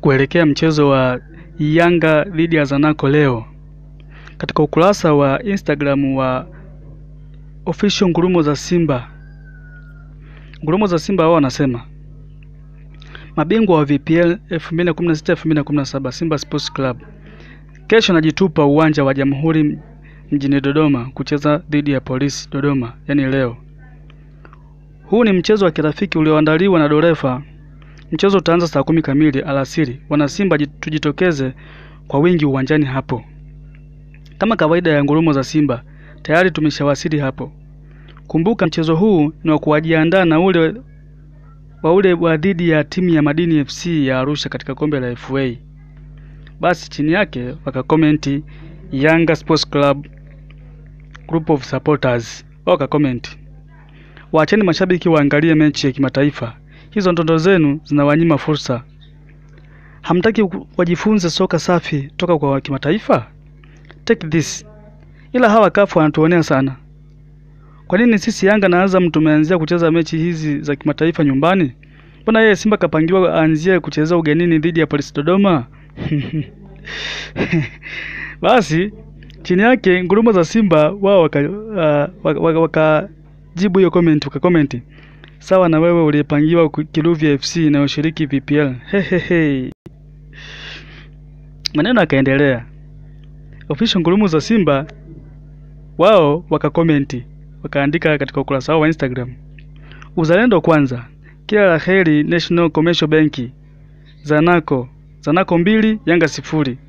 kuelekea mchezo wa Yanga dhidi ya Zanaco leo. Katika ukurasa wa Instagram wa official Ngurumo za Simba, Ngurumo za Simba wao wanasema mabingwa wa VPL 2016-2017 Simba Sports Club kesho najitupa uwanja wa Jamhuri mjini Dodoma kucheza dhidi ya Polisi Dodoma, yani leo. Huu ni mchezo wa kirafiki ulioandaliwa na Dorefa. Mchezo utaanza saa kumi kamili alasiri. Wana Simba tujitokeze kwa wingi uwanjani hapo. Kama kawaida ya ngurumo za Simba, tayari tumeshawasili hapo. Kumbuka mchezo huu ni wa kujiandaa na ule wa ule wa dhidi ya timu ya Madini FC ya Arusha katika kombe la FA. Basi chini yake wakakomenti Yanga Sports Club group of supporters wakakomenti, waacheni mashabiki waangalie mechi ya kimataifa. Hizo ndoto zenu zinawanyima fursa. Hamtaki wajifunze soka safi toka kwa kimataifa? Take this. Ila hawa kafu wanatuonea sana. Kwa nini sisi Yanga na Azam tumeanzia kucheza mechi hizi za kimataifa nyumbani? Mbona yeye Simba kapangiwa aanzie kucheza ugenini dhidi ya Polisi Dodoma? Basi chini yake ngurumo za Simba wao wakajibu uh, waka, waka hiyo comment wakakomenti sawa na wewe uliyepangiwa Kiluvya FC inayoshiriki VPL. Hehehe. Maneno yakaendelea. Official ngurumo za Simba wao wakakomenti wakaandika katika ukurasa wao wa Instagram, uzalendo kwanza, kila la heri National Commercial Bank, Zanaco Zanaco mbili Yanga sifuri.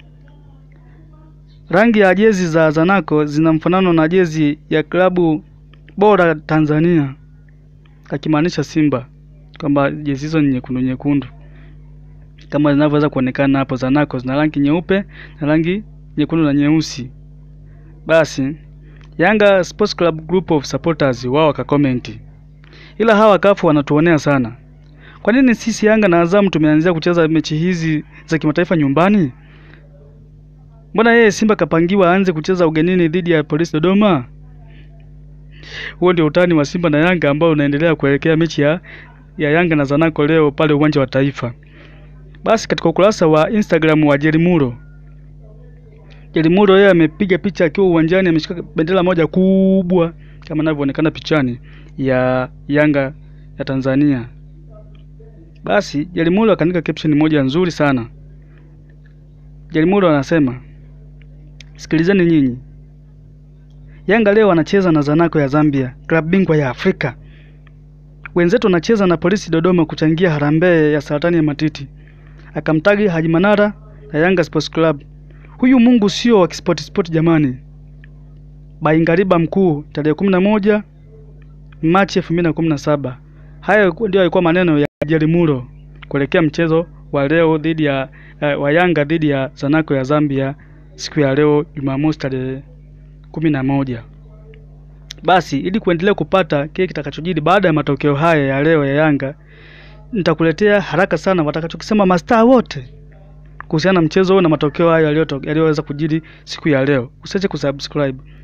Rangi ya jezi za Zanaco zina mfanano na jezi ya klabu bora Tanzania, akimaanisha Simba, kwamba jezi hizo ni nyekundu nyekundu kama zinavyoweza kuonekana hapo. Zanaco zina rangi nyeupe na rangi nyekundu na nyeusi. Basi Yanga Sports Club group of supporters wao wakakomenti, ila hawa kafu wanatuonea sana. Kwa nini sisi Yanga na Azam tumeanzia kucheza mechi hizi za kimataifa nyumbani? Mbona yeye Simba kapangiwa aanze kucheza ugenini dhidi ya Polisi Dodoma? Huo ndio utani wa Simba na Yanga ambao unaendelea kuelekea mechi ya, ya Yanga na Zanaco leo pale uwanja wa Taifa. Basi katika ukurasa wa Instagram wa Jerimuro Jerimuro yeye amepiga picha akiwa uwanjani ameshika bendera moja kubwa kama inavyoonekana pichani ya Yanga ya Tanzania. Basi Jerimuro akaandika caption moja nzuri sana. Jerimuro anasema, sikilizeni nyinyi, Yanga leo wanacheza na Zanaco ya Zambia, klabu bingwa ya Afrika. Wenzetu wanacheza na Polisi Dodoma kuchangia harambee ya saratani ya matiti. Akamtagi Haji Manara na Yanga Sports Club. Huyu Mungu sio wa kispoti spoti jamani. Baingariba mkuu tarehe kumi na moja Machi elfu mbili na kumi na saba. Hayo ndio yalikuwa maneno ya Jerimuro kuelekea mchezo wa leo dhidi ya uh, wa Yanga dhidi ya Zanaco ya Zambia siku ya leo Jumamosi tarehe kumi na moja. Basi ili kuendelea kupata kile kitakachojiri baada ya matokeo haya ya leo ya Yanga, nitakuletea haraka sana watakachokisema mastaa wote kuhusiana na mchezo huu na matokeo hayo yaliyoweza kujiri siku ya leo. Usiache kusubscribe.